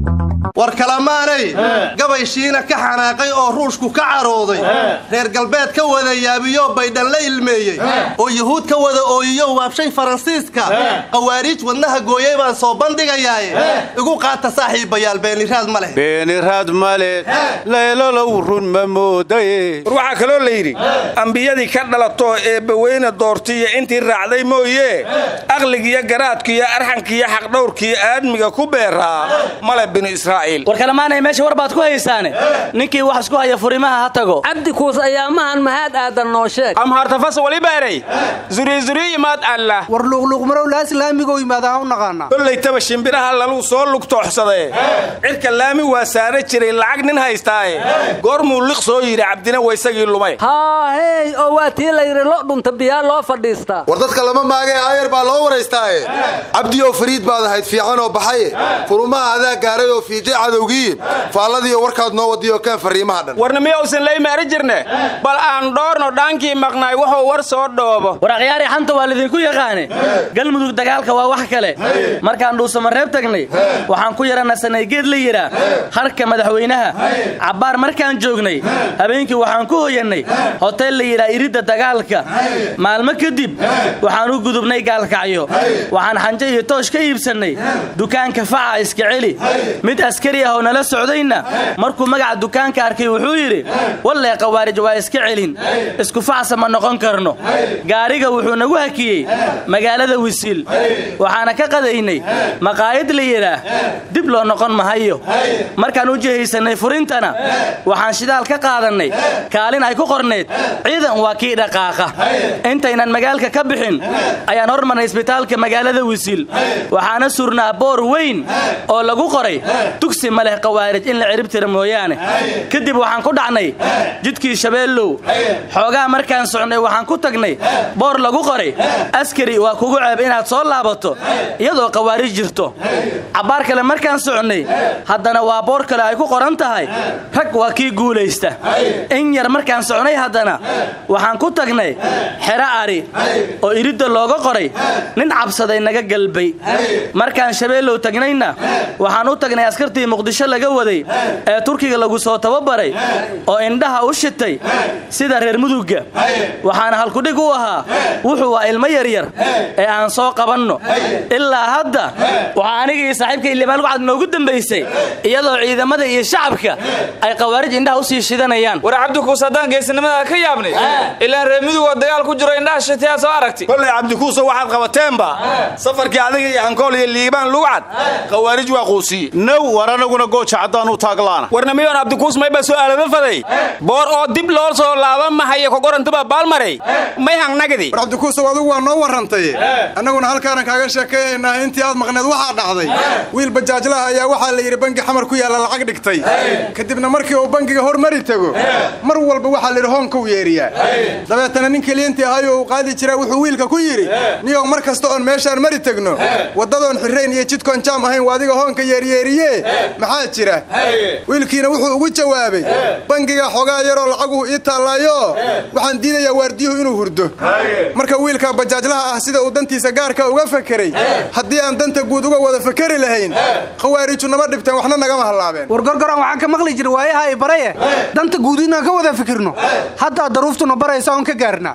war kalamaanay gabay shiina ka xanaaqay oo ruushku ka carooday reer galbeed ka wada yaabiyo baydhan la ilmeeyey oo yuhuud ka wada ooyiyo waabshay faransiiska qawaariij wadnaha gooyey baan soo bandhigayaaye igu qaata saaxiibayaal beeniraad ma leh beeniraad male leelolow run ma moodaye war waxaa kaloo la yidhi ambiyadii ka dhalatoo eebbaweyne doortiiyo intii raacday mooye aqligiyo garaadkiiyo arxankiiyo xaqdhowrkiyo aadmiga ku beeraa male binu israa'iil war kalamaanay meesha war baad ku haysaane ninkii wax isku haya furimaha ha tago cabdi kuus ayaamahan mahaad aadan noo sheeg amhartafas walibeeray zuriizuriyimaad allah war luuqluuqmarow laaslaamigoo yimaada ha u naqaanaa kollaytaba shimbiraha laluu soo lugtooxsadee cirka laami waa saara jiray lacag nin haystaaye goormuu liq soo yidhi cabdina waysagii lumay haahey oo waa tii la yidhi lo dhunta biyaa loo fadhiistaa war dadka lama maagee aayar baa loo waraystaaye cabdiyow fariid baad ahayd fiican oo baxaye furumaha adaa gaaray oo fiijay cadowgiiye faalladiiyo warkaad noo wadiyo keen farriimaha dhan warna miyausan laymaari jirne bal aan dhoorno dhaankii maqnaay wuxuu war soo dhoobo war akhyaari xanta waa lidinku yaqaane galmudug dagaalka waa wax kale markaan dhuusamareeb tagnay waxaan ku yaranasanay geed la yidhaa harka madaxweynaha cabbaar markaan joognay habeenkii waxaan ku hoyannay hotel la yidhaa iridda dagaalka maalmo kadib waxaan u gudubnay gaalkacyo waxaan xanjo iyo toosh ka iibsannay dukaanka faca iska celi mid askari ah oo nala socdayna markuu magaca dukaanka arkay wuxuu yidhi wallee qawaarij waa iska celin isku facsa ma noqon karno gaariga wuxuu nagu hakiyey magaalada wisiil waxaana ka qadaynay maqaayad la yidhaah dib loo noqon mahayo markaan u jihaysannay furintana waxaan shidaal ka qaadannay kaalin ay ku qornayd ciidan waa kii dhaqaaqa intaynan magaalka ka bixin ayaan hormarnay isbitaalka magaalada wisiil waxaana surnaa boor weyn oo lagu qoray dugsi ma leh qawaarij in la ciribtira mooyaane kadib waxaan ku dhacnay jidkii shabeellow xoogaa markaan socnay waxaan ku tagnay boor lagu qoray askari waa kugu ceeb inaad soo laabato iyadoo qawaarij jirto cabbaar kale markaan socnay haddana waa boor kale ay ku qoran tahay rag waa kii guulaysta in yar markaan socnay haddana waxaan ku tagnay xero ari oo iridda looga qoray nin cabsaday naga galbay markaan shabeellow tagnayna waxaan u tagnay askartii muqdisho laga waday ee turkiga lagu soo tababaray oo indhaha u shitay sida reer mudugga waxaana halkudhig u ahaa wuxuu waa ilmo yaryar ee aan soo qabanno ilaa hadda waxaa anigii saaxiibka ilimaan lucad noogu dambaysay iyadoo ciidamada iyo shacabka ay qawaarij indhaha u sii shidanayaan war cabdikuus haddaan geesinimada ka yaabnay ilaan reer mudugoo dagaal ku jiro indhaha shitayaa soo aragti kollay cabdikuuso waxaad qabateenba safarkii adiga iyo hankool iyo liibaan lugcad qawaarij waa quusiye now war anaguna gooja caddaan u taaglaana warna miyoon cabdikuus mayba su'aalada faday boor oo dib loo soo laaba mahaya kogorantaba baalmaray may hangnagdi war cabdikuusow adigu waa noo warrantay annaguna halkaanan kaaga sheekayaynaa intii aad maqneed waxaa dhacday wiil bajaajlaha ayaa waxaa la yidhi bangi xamar ku yaalla lacag dhigtay kadibna markii uu bangiga hormari tego mar walba waxaa la yidhi hoonka u yeeriyaa dabeetana nin keliyantii ahayoo uu qaadi jiraa wuxuu wiilka ku yidhi niyow mar kasta oon meeshaan mari tegno waddadoon xirrayn iyo jidkoon jaam ahayn waa adiga hoonka yeeryeeriye maxaa jira wiilkiina wuxuu ugu jawaabay bangiga xogaa yaroo lacaguhu ii taallaayo waxaan diidayaa waardiyuhu inuu hurdo marka wiilka bajaajlaha ah sida uu dantiisa gaarka uga fakeray haddii aan danta guud uga wada fakeri lahayn khawaariju nama dhibteen waxna nagama hallaabeen war gorgoran waxaan ka maqli jira waayaha ay baraye danta guud inaan ka wada fikirno haddaa daruuftuna baraysa oon ka gaarnaa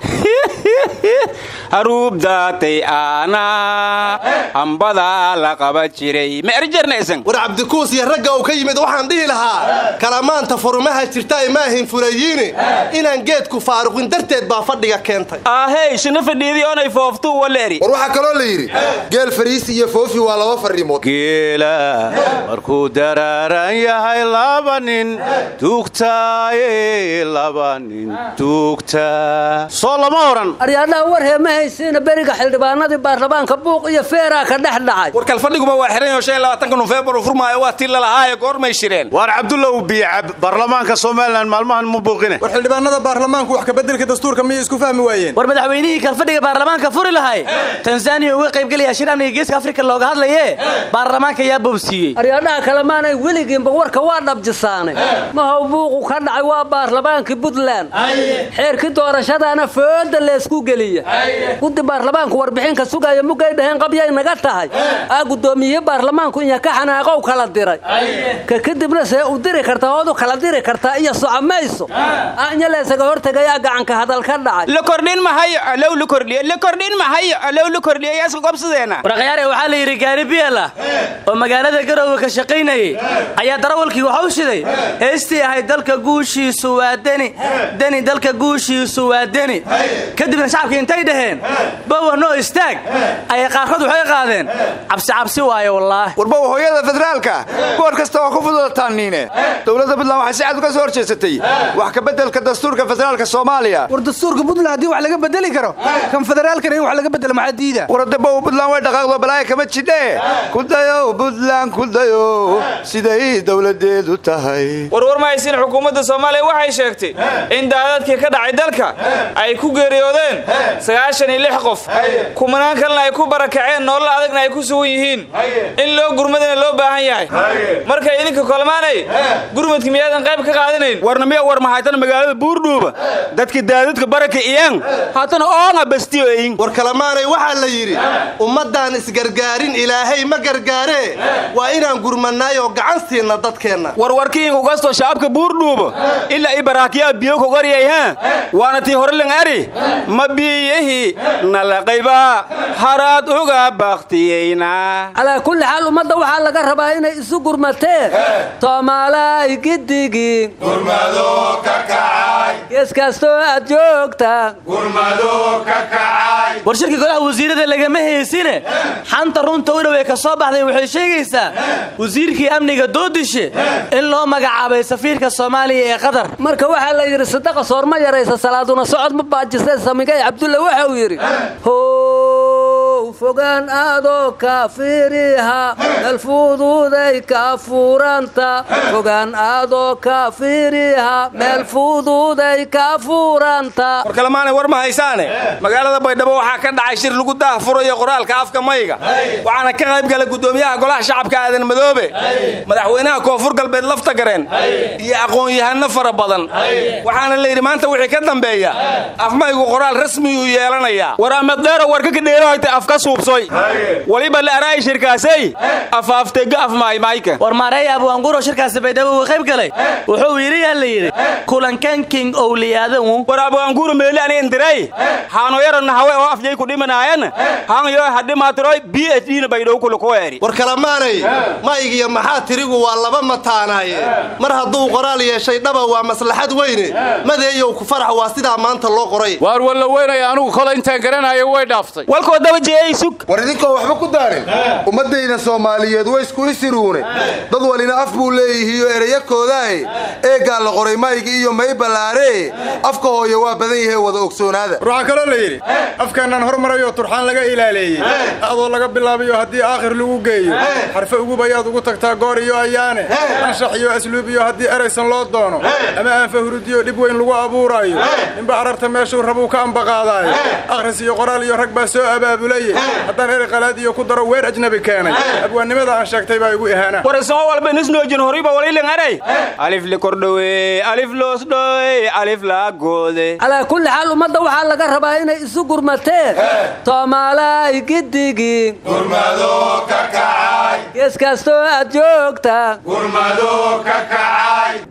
haruubdaatay aanaa hambadaa la qaba jiray ma erjarnaysan war cabdikuus iyo ragga uu ka yimid waxaan dhihi lahaa kalamaanta furumaha jirta ay maahin fulayiine inaan geedku faaruqin darteed baa fadhiga keentay ahey shina fadhiidii oonay fooftuu waleeri war waxaa kaloo la yidhi geel fariisi iyo foofi waa laba farriimood geela markuu daraaran yahay laba nin tuugtaaye laba nin tuugtaa soo lama odhan aryaadhaha war hee ma haysiina beriga xildhibaanadii baarlamaanka buuq iyo feeraa ka dhex dhacay war kalfadhiguba waa xiran yaho nofeembar uu furmaayo waa tii lalahaaye goormay shireen waar cabdullaw biyacab baarlamaanka somalilan maalmahan ma buuqine war xildhibaanada baarlamaanku wax kabeddelka dastuurka miyay isku fahmi waayeen war madaxweynihii kalfadhiga baarlamaanka furi lahay tanzaniya uga qaybgelaya shir amniga geeska afrika looga hadlaye baarlamaanka yaa boobsiiyey aryaadhaha kalemaanay weligiinba warka waa dhabjisaanay mahow buuqu ka dhacay waa baarlamaankii puntland xeerkii doorashadaana fooda leesku geliya guddi baarlamaanku warbixinka sugaya mugay dhaheen qabyay naga tahay aa guddoomiye baarlamaanku inya ka xanaaqow kala diray ka kadibna see u diri kartaa ood u kala diri kartaa iyo socomayso anya laysaga hortegayaa gacanka hadal ka dhacay la kordhin mahayo alow la kordhiye la kordhin mahayo alow la kordhiye yaa isla gobsadeena waraqyaare waxaa la yidhi gaari biyal ah oo magaalada garoowe ka shaqaynayey ayaa darawalkii waxa u shiday heestii ahayd dalka guushiisu waa deni deni dalka guushiisu waa deni kadibna shacabkii intay dhaheen bowa noo istaag ayay qaarkood waxay qaadeen cabsi cabsi waaye wallaahi warbow hooyada federaalka goor kasta waa ku fududataan dowladda puntland waxay si cad uga soo horjeesatay wax ka beddelka dastuurka federaalka soomaaliya war dastuurka puntland haddii wax laga bedeli karo kan federaalkana in wax laga bedelo maxaa diida waradabow puntland way dhaqaaqdo balaaya kama jidhe kudayow puntland kudayow siday dowladeedu tahay warwar ma haysin xukuumadda soomaaliya waxay sheegtay in daadadkii ka dhacay dalka ay ku geeriyoodeen sagaashan iyo lix qof kumanaan kalena ay ku barakaceen nolol adagna ay ku sugan yihiin in loo gurmadana loo baahan yahay marka idinka kolmaanay gurmadka miyaadan qayb ka qaadanayn warnamiya war mahaytan magaalada buurdhuuba dadka daadadka baraka iyaan haatana oonga bastiyoyin war kalamaanay waxaa la yidhi ummaddaan isgargaarin ilaahay ma gargaaree waa inaan gurmannaay oo gacan siinna dadkeenna warwarkiin ugasto shacabka buurdhuuba ilaa i baraakiyaa biyo kogaryay ha waana tii horelen ari ma biyihi nalaqayba haraad uga baktiyeyna calaa kulli xaal ummadda waxaa laga rabaa inay isu gurmateen soomaalay giddigiin gees kastoo aad joogtaan war shirka golaha wasiirada lagama heysine xanta runta u dhowey ka soo baxday waxay sheegaysaa wasiirkii amniga doodishe in loo magacaabay safiirka soomaaliya ee qatar marka waxaa la yidhi sadaqa soorma yaraysa salaaduna socod ma baajisee samigay cabdulle waxa uu yidhi how fogaan aadoo kaafiriha meel fududay ka furanta fogaan aadoo kaafiriha meel fududay ka furanta war kalemaanay war ma haysaane magaalada baydhabo waxaa ka dhacay shir lagu daah furayo qoraalka afka mayga waxaana ka qayb gala guddoomiyaha golaha shacabka aadan madoobe madaxweynaha koonfur galbeed lafta gareen iyo aqoon-yahano fara badan waxaana la yidhi maanta wixii ka dambeeya afmaygu qoraal rasmiyuu yeelanayaa war amaddeero warka ka dheerohayta afka suubsoy waliba la araay shirkaasay afaaftega afmaaymayka war maareeya abuanguro shirkaasi baydhabo uu qayb galay wuxuu yidhi yaa la yidhi kulankan king owliyaadawu war abuanguro meeli ani indiray haano yaro nahawe oo afjay ku dhimanaayana hanyo hadhimaatiroy b h d na baydhow kulukuweeri war kalamaanay maygiyo maxaa tirigu waa laba mataanaaye mar hadduu qoraal yeeshay dhaba waa maslaxad weyne madeeyow ku farax waa sidaa maanta loo qoray waar walla weynaya anugu kole intaan garanayo way dhaaftay walkoo daba jeeyay sug war idinkoo waxba ku daarin ummaddayda soomaaliyeed way isku isiruune dad walina af buu leeyihiiyo ereyakoodae eeggaa la qoray maygi iyo may ballaaree afka hooye waa badan yahe wada ogsoonaada waxaa kaloo la yidhi afkaanaan hormarayoo turxaan laga ilaaleeyey adoo laga bilaabayo haddii aakhir lagu geeyo xarfe ugub ayaad ugu tagtaa goor iyo ayaane anshax iyo asluub iyo haddii eraysan loo doono ama aanfa hurudiyo dhib weyn lagu abuuraayo ninba ararta meeshuu rabuu ka ambaqaadaayo akhris iyo qoraal iyo rag baa soo abaabulaye haddaan erey qalaad iyo ku daro weer ajnabi keenay abwaannimada aan sheegtay baa igu ihaana war isagoo walba nisnoojin horiba walilan aray alif li kordhowe alif loosdhowe alif laagoode calaa kulli xaal ummadda waxaa laga rabaa inay isu gurmateen soomaalay giddigiin gees kastoo aad joogtaan